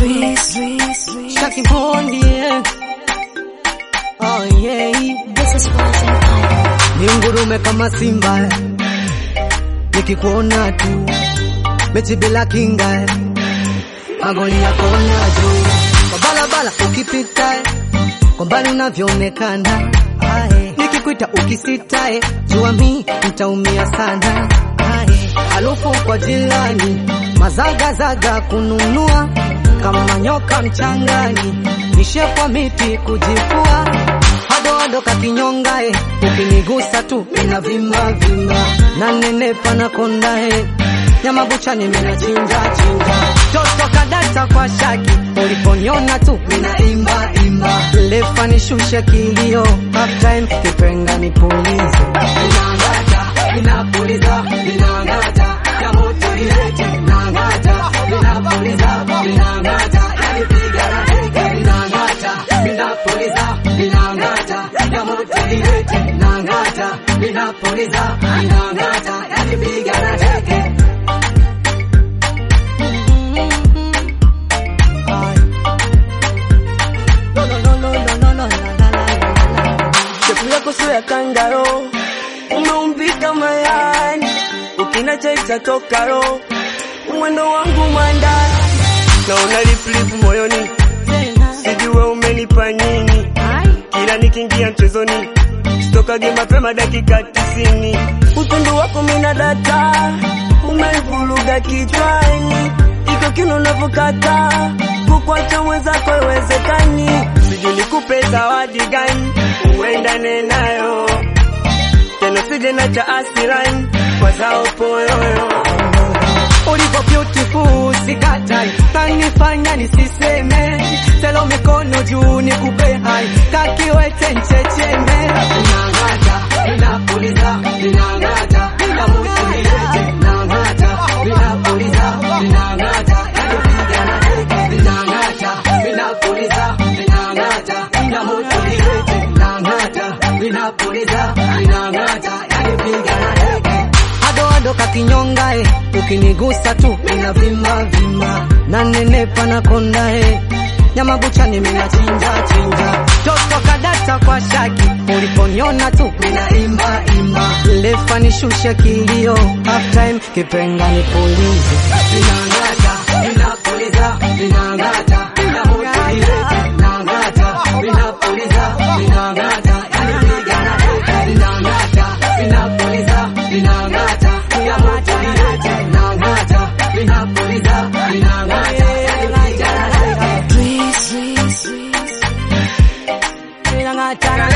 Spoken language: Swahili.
Shaki Bondi, yeah. Oh yeah. This is World Empire. Ni ngurume kama simba nikikuona tu mechi bila kinga magoli yako na juu kwa balabala ukipita kwa mbali unavyoonekana Ae. nikikuita ukisita eh, jua mi nitaumia sana Ae. harufu kwa jirani mazagazaga kununua kama nyoka mchangani nishe kwa miti kujifua hadoado kakinyonga eh, ukinigusa tu mina vimba vimba na nenepa na konda eh, nyama buchani mina chinja chinja toto kadata kwa shaki uliponiona tu mina imba imba lefa nishushe kilio half time kipenga nipulize Ninangata, ninapuliza, ninangata, ya moto ilete, ninangata, ninapuliza, ninangata, yanipiga na teke, ninangata, ninapuliza, ninangata, ya moto ilete, ninangata, ninapuliza, ninangata, yanipiga na teke. Ay. No, no, no, no, no, no, no, la, la, la, la, la. Shepu yako sio ya kangaro, umeumbika mayani, ukina cha itatoka roho, mwendo wangu mwandani, naona liplipu moyoni, sijue umenipa nini, kila nikiingia mchezoni sitokage mapema dakika tisini, utundu wako mina data, umeivuruga kichwani, iko kino unavyokata, kukwacha mwenzako iwezekani, sijui nikupe zawadi gani uendane nayo tena sije na cha asirani kwa zao poyoyo ulivyo beautiful sikatai kanifanya nisiseme selo mikono juu nikupe hai kakiwete nchecheme ninang'ata ninapuliza ninang'ata kamutu nilete nang'ata ninapuliza ninang'ata yanipiga na teke ninang'ata ninapuliza ninang'ata kamutu nilete nang'ata ninapuliza ninang'ata yanipiga na teke hadoado kakinyonga eh, ukinigusa tu mina vimba vimba na nenepa na konda eh, nyama buchani mina chinja chinja toto kadata kwa shaki uliponiona tu mina imba imba lefa nishushe kilio half time kipenga nipulize ninang'ata ninapuliza ninang'ata ninamutulilete nang'ata ninapuliza ninang'ata yanipiga na teke ninang'ata ninapuliza ninang'ata ninamutulilete nang'ata ninapuliza ninang'ata yanipiga na teke ninang'ata